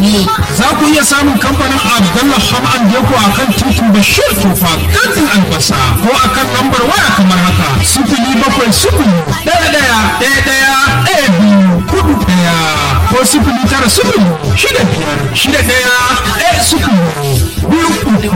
ne. Za ku iya samun kamfanin Abdullah Ham and Deko a kan titin Bashir Tofa kantin albasa ko a kan lambar waya kamar haka sifili bakwai sifili ɗaya ɗaya ɗaya ɗaya ɗaya biyu kudu ɗaya ko sifili tara sifili shida biyar shida ɗaya ɗaya sifili biyu uku.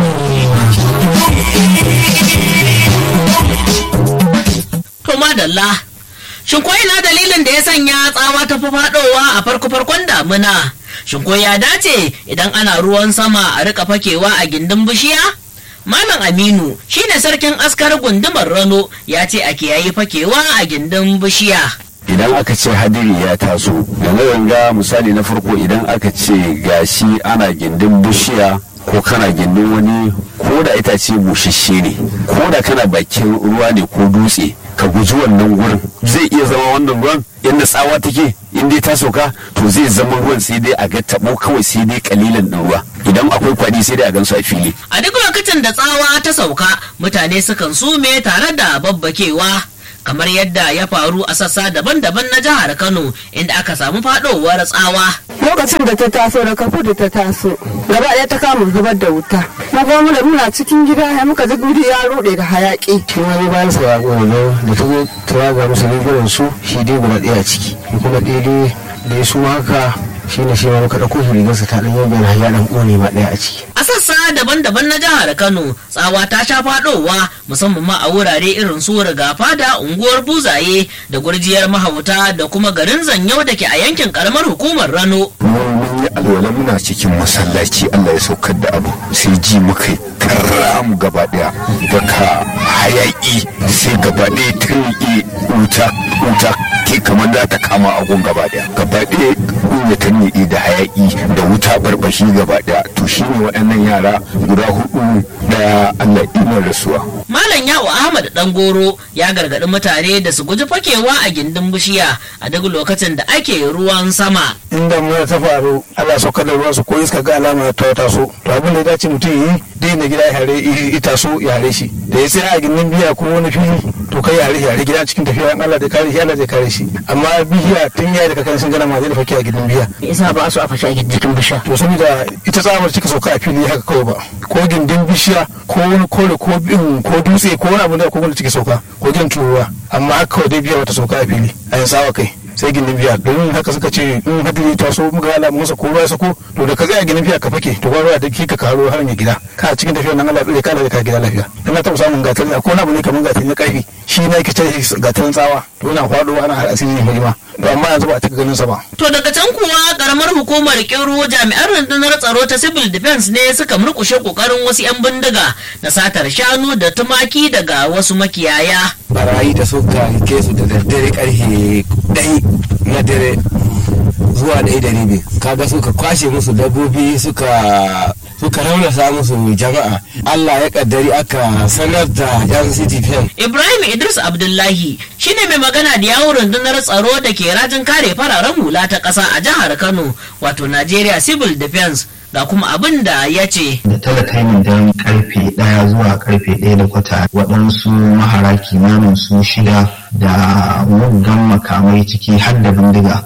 To madalla. Shin ko ina dalilin da ya sanya tsawa ta fi faɗowa a farko-farkon damuna? Shin ko ya dace idan ana ruwan sama a rika fakewa a gindin bishiya? Malam Aminu shine sarkin askar gundumar Rano ya ce a kiyayi fakewa a gindin bishiya. idan aka ce hadiri ya taso yanzu ga misali na farko idan aka ce gashi ana gindin bishiya ko kana gindin wani ko da itace bushashe ne ko da kana bakin ruwa ne ko dutse ka guji wannan gurin zai iya zama wannan ruwan inda tsawa take in dai ta sauka to zai zama ruwan sai dai a ga tabo kawai sai dai kalilan din ruwa idan akwai kwadi sai dai a gansu a fili A duk lokacin da tsawa ta sauka mutane sukan sume tare da babbakewa. kamar yadda ya faru a sassa daban-daban na jihar Kano inda aka samu faɗowar tsawa. lokacin da ta taso da kafu da ta taso gaba ɗaya ta kama zubar da wuta mu kuma muna muna cikin gida ya muka ji guri ya rude da hayaki shi ma ne bayan sa ya ƙone da ta zo ta raga musu rigunan su shi dai guda ɗaya a ciki shi kuma ɗaya dai da ya suma haka shi ne shi ma muka ɗauko shi rigarsa ta ɗan yau ya ɗan ƙone ma ɗaya a ciki A sassa daban-daban na jihar Kano tsawa ta sha faɗowa musamman ma a wurare irin su rigafa da unguwar buzaye da gurjiyar mahauta da kuma garin zanyau da ke a yankin karamar hukumar Rano. mun yi alwala muna cikin masallaci Allah ya saukar da abu sai ji muka yi karam gaba daya daga hayaki sai gaba daya turki wuta wuta ke kamar za ta kama agun gaba daya gaba daya ya turki da hayaki da wuta barbashi gaba daya to shine waɗannan yara guda hudu da Allah ina rasuwa Malam Yawo Ahmad Dangoro ya gargaɗi mutane da su guji fakewa a gindin bishiya a duk lokacin da ake ruwan sama. in damuna ta faru Allah sauka da ruwan su ko iska ga alama ta taso to abin da ya dace mutum yi dai na gida ya hare ya taso ya hare shi da ya sai a gindin biya ko wani fili to kai ya hare ya hare gida cikin tafiya in Allah zai kare shi Allah zai kare shi amma biya tun ya da kakan sun gana ma zai da fake a gindin biya isa ba su a fashe a jikin bishiya to saboda ita tsamar cika sauka a fili haka kawai ba ko gindin bishiya ko wani kore ko bin ko dutse ko wani abu da ko wanda cike sauka ko gin turuwa amma haka kawai dai biya wata sauka a fili a yin sawa kai sai gindin biya domin haka suka ce in hadiri ta so muka ala masa ko ruwa ya sako to da ka tsaya gindin biya ka fake to ruwa da kika karo har ya gida ka cikin tafiyar nan Allah tsare ka da ka gida lafiya ina taɓa samun gatar ko wani abu ne kamar gatar na karfi shi na yake ce gatar tsawa to yana faɗo ana har asiri ne ma to amma yanzu ba a cika ganin sa ba To daga can kuwa karamar hukumar Kiro jami'an rundunar tsaro ta civil defense ne suka murkushe kokarin wasu 'yan bindiga na satar shanu da tumaki daga wasu makiyaya. barayi da suka rike su da daddare karfe ɗai na dare zuwa ɗaya da rabi kaga suka kwashe musu dabbobi suka suka raunasa musu jama'a Allah ya kaddari aka sanar da yan city pen Ibrahim Idris Abdullahi shine mai magana da yawon rundunar tsaro da ke rajin kare fararen hula ta ƙasa a jihar Kano wato Nigeria Civil Defense ga kuma abin da ya ce. da talatainin daren karfe ɗaya zuwa karfe ɗaya da kwata waɗansu mahara kimanin su shida da muggan makamai ciki har da bindiga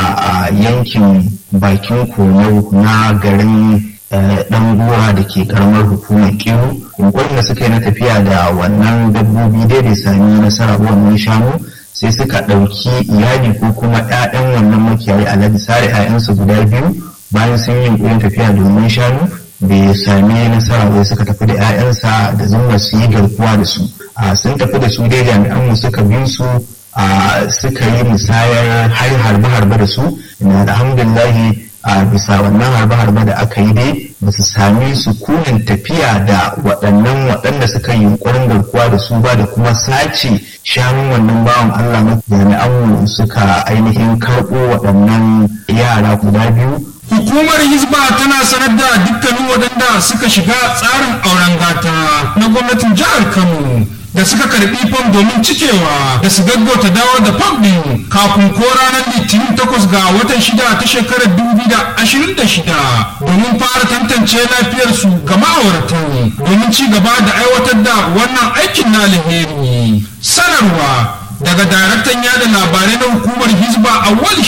a yankin bakin komo na garin dan gora da ke karamar hukumar kiru yunkurin da suka yi na tafiya da wannan dabbobi dai bai sami nasara wannan shanu sai suka ɗauki iyali ko kuma 'ya'yan wannan makiyayi alhaji sare 'ya'yansu guda biyu bayan sun yi yunkurin tafiya domin shanu bai sami nasara bai suka tafi da 'ya'yansa da zumar su yi garkuwa da su a sun tafi da su dai jami'an mu suka bin su a suka yi musayar har harbe-harbe da su na alhamdulillahi a bisa wannan harbe-harbe da aka yi dai ba su sami sukunin tafiya da waɗannan waɗanda suka yi yunkurin garkuwa da su ba da kuma sace shanun wannan bawan Allah na jami'an suka ainihin karɓo waɗannan yara guda biyu Hukumar Hizba tana sanar da dukkanin waɗanda suka shiga tsarin auren gata na gwamnatin jihar Kano da suka karbi fam domin cikewa da su gaggauta dawo da fam ɗin kafin ko ranar litinin takwas ga watan shida ta shekarar dubu da ashirin da shida domin fara tantance lafiyarsu ga ma'auratan domin ci gaba da aiwatar da wannan aikin na alheri sanarwa daga daraktan yada labarai na hukumar hizba a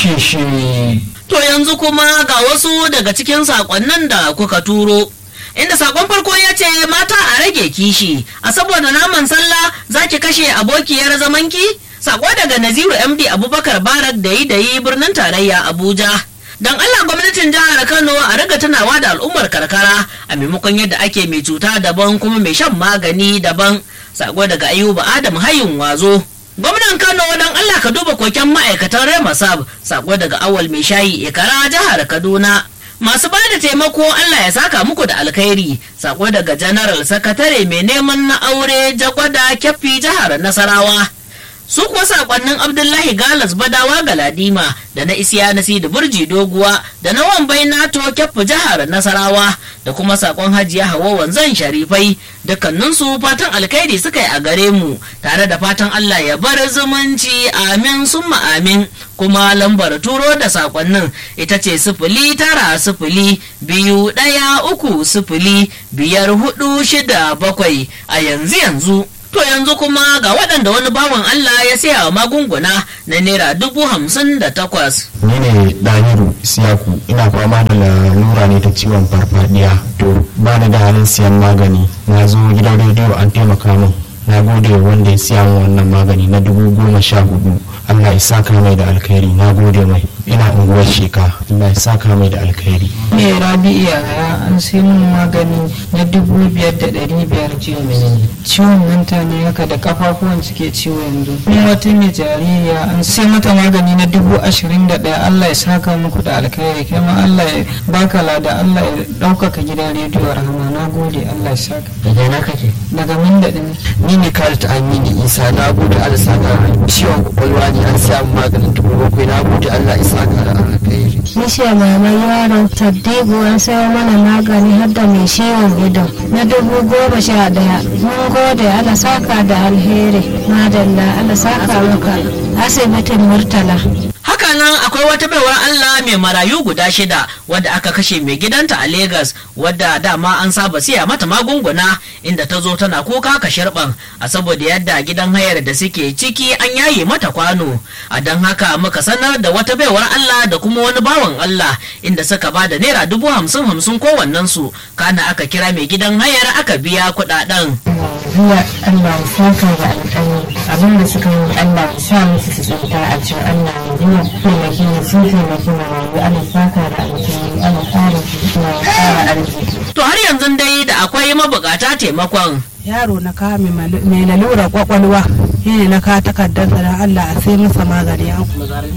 sheshe To yanzu kuma ga wasu daga cikin sakonnin da kuka turo. Inda sakon farko ya ce mata a rage kishi, a saboda naman sallah za ki kashe abokiyar zamanki? Sako daga Naziru MD Abubakar Barak da yi da yi birnin tarayya Abuja. Don Allah gwamnatin jihar Kano a riga tunawa da al'ummar karkara a maimakon yadda ake mai cuta daban kuma mai shan magani daban. Sako daga Ayuba Adam Hayin Wazo. Gwamnan Kano don Allah ka duba koken ma'aikatan Remasab sako daga awal mai shayi ikara jihar Kaduna. Masu ba da taimako Allah ya saka muku da alkhairi sako daga General Sakatare mai neman na aure jagwada kyaffi jihar Nasarawa. Su kuwa sakonnin Abdullahi Galas Badawa Galadima da na Isiya Nasi Burji Doguwa da na Wambai Nato kyaffi jihar Nasarawa da kuma sakon Hajiya Hawa Wanzan Sharifai dukkaninsu fatan alkhairi suka yi a gare mu tare da fatan Allah ya bar zumunci amin summa amin kuma lambar turo da sakonnin ita ce sifili tara sifili biyu ɗaya uku sifili biyar hudu shida bakwai a yanzu yanzu To yanzu kuma ga waɗanda wani bawan Allah ya saya wa magunguna na naira dubu hamsin da takwas. ni ne ɗahiru siyaku ina fama da lalura ne ta ciwon farfadiya to ba da da halin siyan magani na zo gidan rediyo an taimaka min na gode wa wanda ya siya min wannan magani na dubu goma sha hudu allah ya saka mai da alkhairi na gode mai ina unguwar sheka allah ya saka mai da alkhairi ne rabi'u yaya an sai min magani na dubu biyar da ɗari biyar ciwon menene ciwon hanta ne haka da kafafuwan suke ciwo yanzu ni wata mai jaririya an sai mata magani na dubu ashirin da ɗaya allah ya saka muku da alkhairi kai ma allah ya baka lada allah ya ɗaukaka gidan rediyo rahama na gode allah ya saka daga na kake daga min da ɗin ni ne Khalid Amini Isa na gode Allah saka ciwon kwakwalwa ne an siya maganin dubu bakwai na gode Allah ya saka da alkhairi. Nisha mama yaro Taddibu an sayo mana magani har da mai ciwon ido na dubu goma sha daya. Mun gode Allah saka da alheri. Madalla Allah saka maka asibitin Murtala. Hakanan akwai wata baiwar Allah mai marayu guda shida wadda aka kashe mai gidanta a Legas wadda dama an saba siya mata magunguna inda ta zo tana kuka ka shirban a saboda yadda gidan hayar da suke ciki an yaye mata kwano a don haka muka sanar da wata baiwar Allah da kuma wani bawan Allah inda suka ba da naira dubu hamsin hamsin kowannen su kana aka kira mai gidan hayar aka biya kuɗaɗen. zuwa Allah ya saka da alƙalmi abin da suka yi Allah ya sa musu su tsinta a cikin Allah ya biya taimaki ne sun taimaki marayu Allah ya saka da alƙalmi Allah ya ƙara su ya ƙara arziki. To har yanzu dai da akwai mabukata taimakon. yaro na kawo mai lalura kwakwalwa shi ne na kawo takardarsa da Allah a sai masa magani an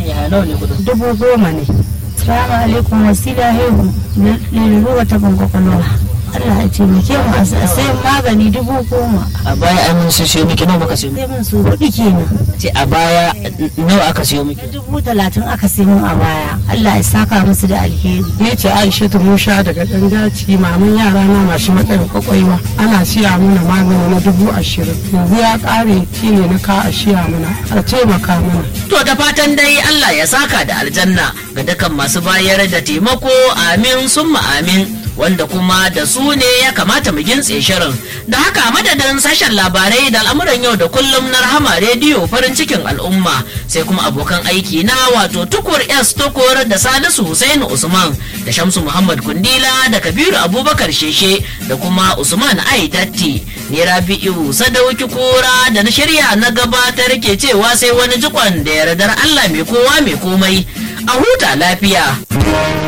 dubu goma ne Salamu alaikum wasila haihu lalura ta kwakwalwa. Allah ya taimake mu a sayan magani dubu goma. a baya an mun siyo miki nawa muka siyo Sai mun su hudu kenan. ce a baya nawa aka siyo miki Dubu talatin aka sai mun a baya. Allah ya saka musu da alheri. ni ce Aisha ta Musa daga ɗan daci maman yara na masu matsayin kwakwalwa ana siya mana magani na dubu ashirin yanzu ya ƙare shi ne na ka a siya mana a taimaka mana To da fatan dai Allah ya saka da aljanna ga dukkan masu bayar da taimako amin summa amin wanda kuma da su ne ya kamata mu gintse shirin da haka madadin sashen labarai da al'amuran yau da kullum na rahama rediyo farin cikin al'umma sai kuma abokan aiki na wato tukur s tukur da salisu Hussein usman da shamsu muhammad kundila da kabiru abubakar sheshe da kuma usman ai datti ni rabi'u sadauki kura da na shirya na gabatar ke cewa sai wani jikon da yardar allah mai kowa mai komai a huta lafiya